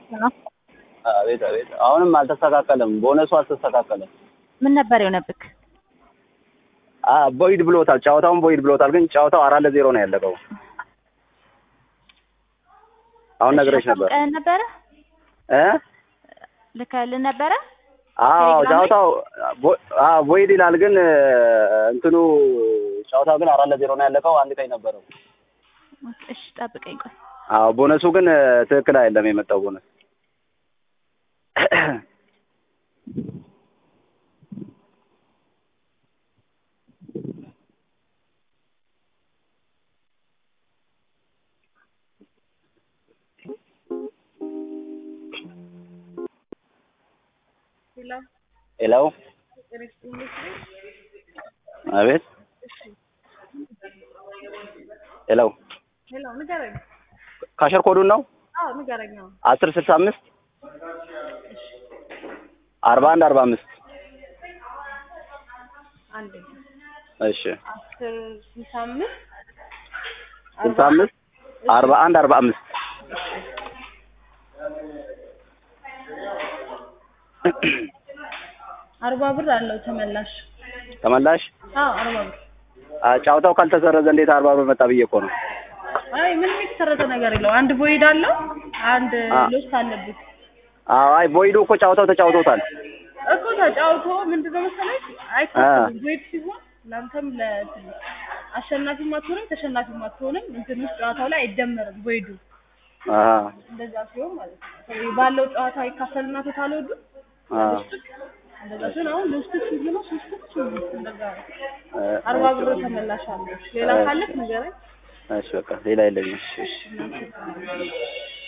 ነው። አቤት አቤት። አሁንም አልተስተካከለም። ቦነሱ አልተስተካከለም። ምን ነበር የሆነብክ? አ ቦይድ ብሎታል። ጨዋታውን ቦይድ ብሎታል። ግን ጨዋታው አራት ለዜሮ ነው ያለቀው። አሁን ነግሬሽ ነበር አሳውቀህን ነበረ እ ልከህልን ነበረ? አዎ ቴሌግራም ላይ? ጨዋታው ቦ- አዎ ቦይድ ይላል። ግን እንትኑ ጨዋታው ግን አራት ለዜሮ ነው ያለቀው። አንድ ቀኝ ነበረው። እሺ ጠብቀኝ ቆይ። አዎ ቦነሱ ግን ትክክል አይደለም የመጣው ቦነስ ሄሎ አቤት ሄሎ ሄሎ ንገረኝ። ካሸር ኮዱን ነው አዎ ንገረኝ። አዎ አስር ስልሳ አምስት አርባ አንድ አርባ አምስት አንድ እሺ አስር ስልሳ አምስት ስልሳ አምስት አርባ አንድ አርባ አምስት አርባ ብር አለው ተመላሽ። ተመላሽ አዎ አርባ ብር። አ፣ ጨዋታው ካልተሰረዘ እንዴት አርባ ብር መጣ ብዬ እኮ ነው አይ ምንም የተሰረዘ ነገር የለው። አንድ ቦይድ አለው፣ አንድ አ። ሎስት አለበት አዎ አይ ቦይዱ እኮ ጨዋታው ተጫውቶታል እኮ ተጫውቶ ምንድነው መሰለኝ አይከፈልም። ቦይድ ሲሆን ለአንተም ለእንትን አሸናፊም አትሆንም ተሸናፊም አትሆንም። እንትን ውስጥ ጨዋታው ላይ አይደመርም ቦይዱ አሀ እንደዛ ሲሆን ማለት ነው። ባለው ጨዋታ ይካፈልና ቶታል ወዱ አ እንደዛ ሲሆን አሁን ሎስት ሲሆን ነው ሶስት ሶስት እንደዛ ነው። እ፣ አርባ ብር ተመላሽ አለው። ሌላ ካለክ ንገረኝ። እሺ በቃ ሌላ የለኝም እሺ እሺ እናንተ